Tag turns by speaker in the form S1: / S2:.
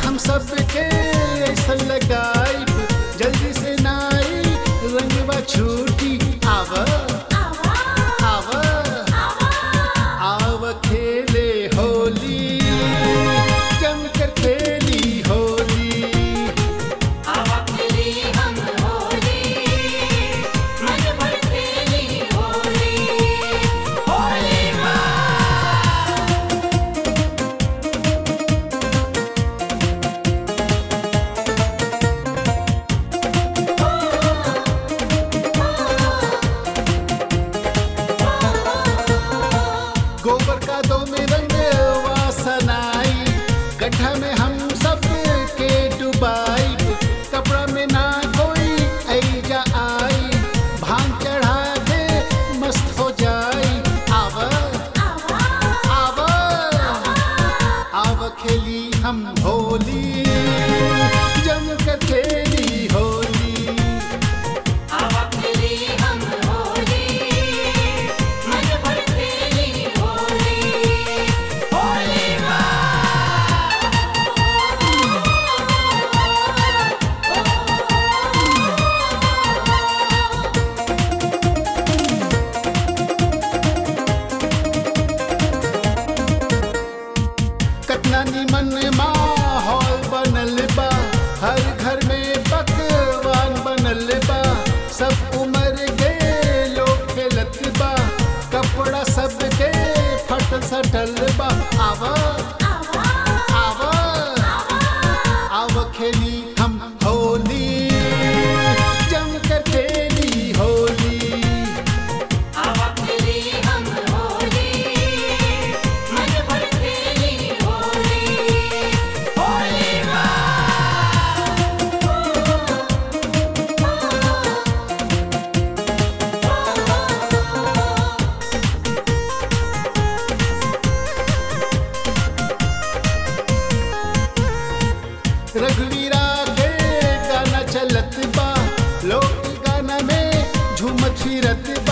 S1: हम सबके ऐसा लगाई जल्दी से नाई रंगवा छूटी आव आव आव खेले होली जम कर खेली होली गोबर का दो में रंग वासनाई गड्ढा में हम सब के डुबाई कपड़ा में ना कोई ऐजा आई भांग चढ़ा के मस्त हो जाई आव आव आव खेली हम होली जम कर खेली होली कतना निमन माहौल बनल बा हर घर में पकवान बनल बा सब उम्र के लोग खेलत बा कपड़ा सबके फट सटल बा आव आव आव खेली हम होली जम कर खेली होली रघुवीरा के गाना चलत बा लोग गाना में झूमत फिरत